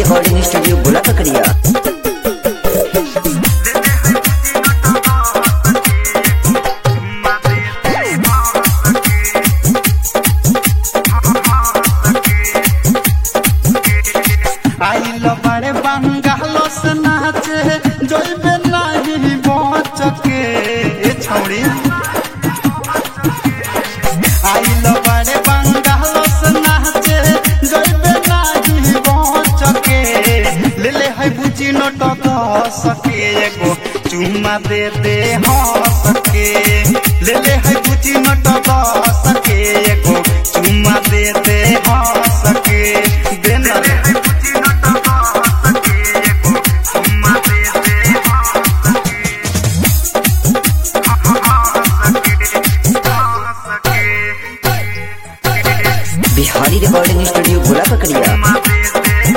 Recording studio गोला पकड़िया आइल बड़े बंगाल से नाचे जोइबे नहीं बच के ए छौड़ी आइल बड़े बंगाल से नाचे जोइबे नहीं बच के ले ले है बुची नट दस के एगो चुम्मा दे दे हंस के ले ले है बुची नट दस के एगो चुम्मा दे दे हंस के दे ना रे। बिहारी रिकॉर्डिंग स्टूडियो गोला पकड़िया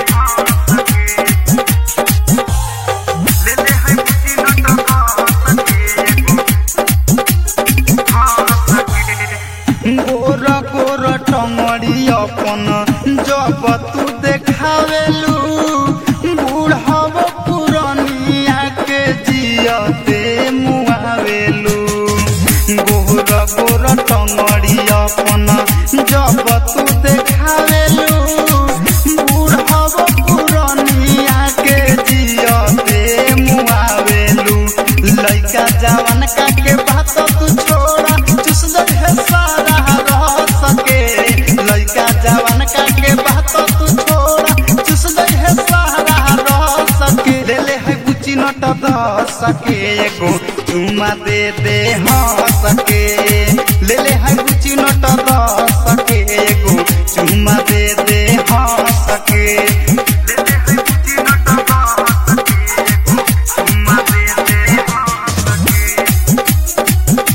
गोर गोर टंगड़ी अपन जब तू देखावेलू बूढ़व पुरनिया के जियते मुआवेलू गोर गोर टंगड़ी अपन जब तू देखावेलू बूढ़व पुरनिया के जियते मुआवेलू लइका जवान का के बात तू छोड़ा चुस दे है सारा रह सके लइका जवान का के बात तू छोड़ा चुस दे है सारा रह सके ले ले है गुची नट द सके एगो चुमा दे दे हाँ सके ले ले है गुची नट द सके एगो चुमा दे दे हाँ सके ले ले है गुची नट द सके एगो चुमा दे दे हाँ सके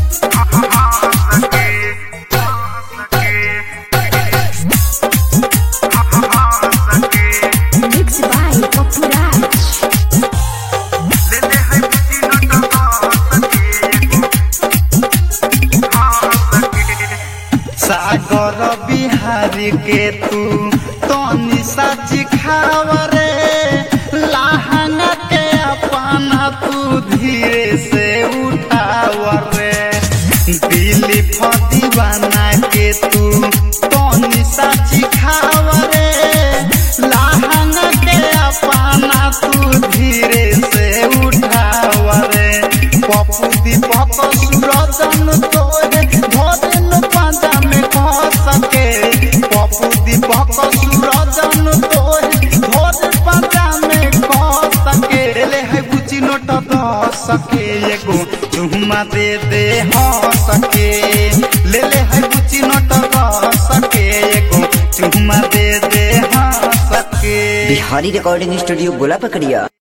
Mixed by Popuraj. सागर बिहारी के तू तनी साची खावरे लहंगा के अपना तू धीरे से उठावरे दिली दीवाना के तू तनी साची खावरे लहंगा के अपना तू धीरे से उठावरे पप्पू दीपक सूरजन तोरे भोजन पांजा में कह सके पप्पू दीपक सूरजन तोरे भोजन पांजा में कह सके ले है बुची नोट द सके एगो चुम्मा दे दे हाँ सके ले ले है बुची नोट द सके एगो चुम्मा दे दे हाँ सके बिहारी रिकॉर्डिंग स्टूडियो गोला पकड़िया